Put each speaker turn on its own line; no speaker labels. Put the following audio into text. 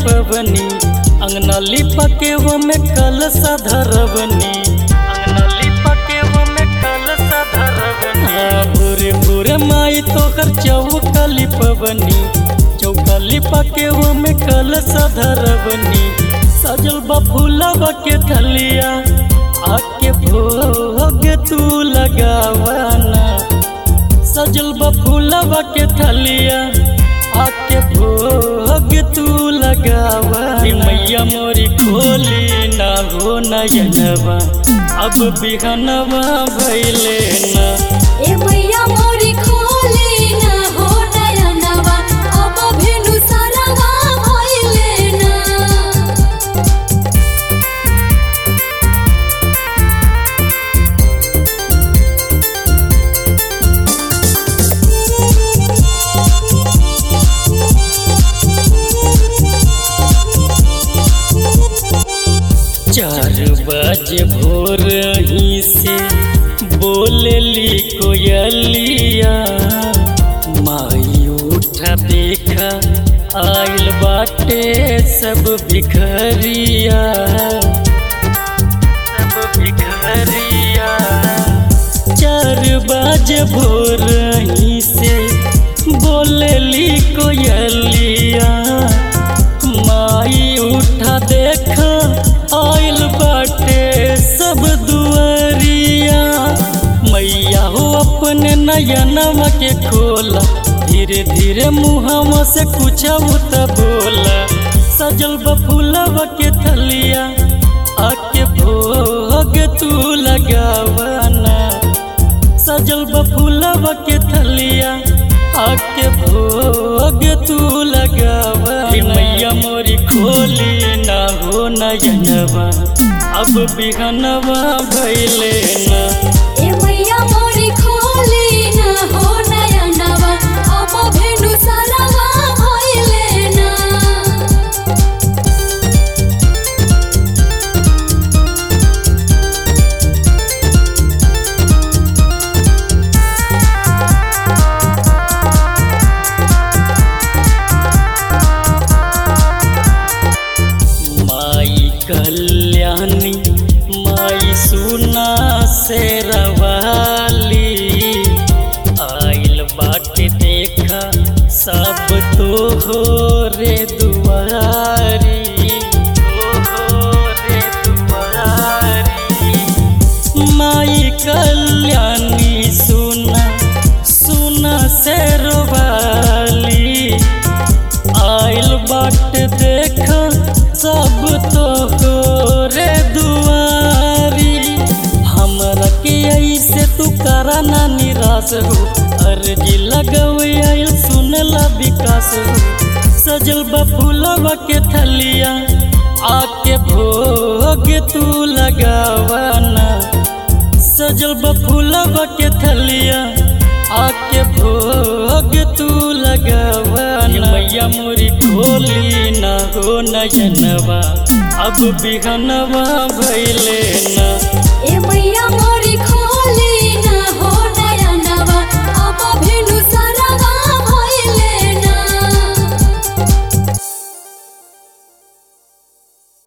लिपवनी अंगना लिपके वो में कलश धरवनी अंगना लिपके वो में कलश धरवनी भूरे भूरे माई तोहर चौका लिपवनी चौका लिपके वो में कलश धरवनी सजल बा फूलवा के थलिया आके भोग तू लगावाना सजल बा फूलवा के थलिया आके भोग तू लगावा मैया मोरी खोली ना हो नयनवा अब बिहनवा भैले ना
ए मैया मोरी खोली ना हो नयनवा अब भेनु सरवा भइले ना
चार बजे भोर ही से बोलली कोयलिया माई उठा देखा आइल बाटे सब भिखरिया सब भिखरिया चार बजे भोर ही से बोलली कोयलिया माई उठा देखा आइल बाटे सब दुआरिया मैया हो अपने नयनवा के खोला धीरे धीरे मुहवा से कुछ त बोला सजल बफूलवा के थलिया आके भोग तू लगावाना सजल बफूलवा के थलिया आके भोग तू लगावा मैया मोरी खोली ना हो नयनवा अब बिहनवा भैले ना
ए मैया मोरी खोली ना हो नयनवा अब भेनु सरवा भइले ना
माई कल्याणी माई सुना से रवाली आइल बाटे देखा सब तो हो रे दुआरी तो हो रे दुआरी माई कल्याणी सुना सुना से रवाली आइल बाट देखा सब तो हो रे दुआरी हमरा के ऐसे तू करा ना निराश हो अर्जी लगवे आइल सुनला विकास हो सजल बफूलवा के थलिया आके भोग तू लगावाना सजल बफूलवा के थलिया आके भोग तू लगावा मैया मोरी खोली ना हो नयनवा अब बिहनवा भैले ना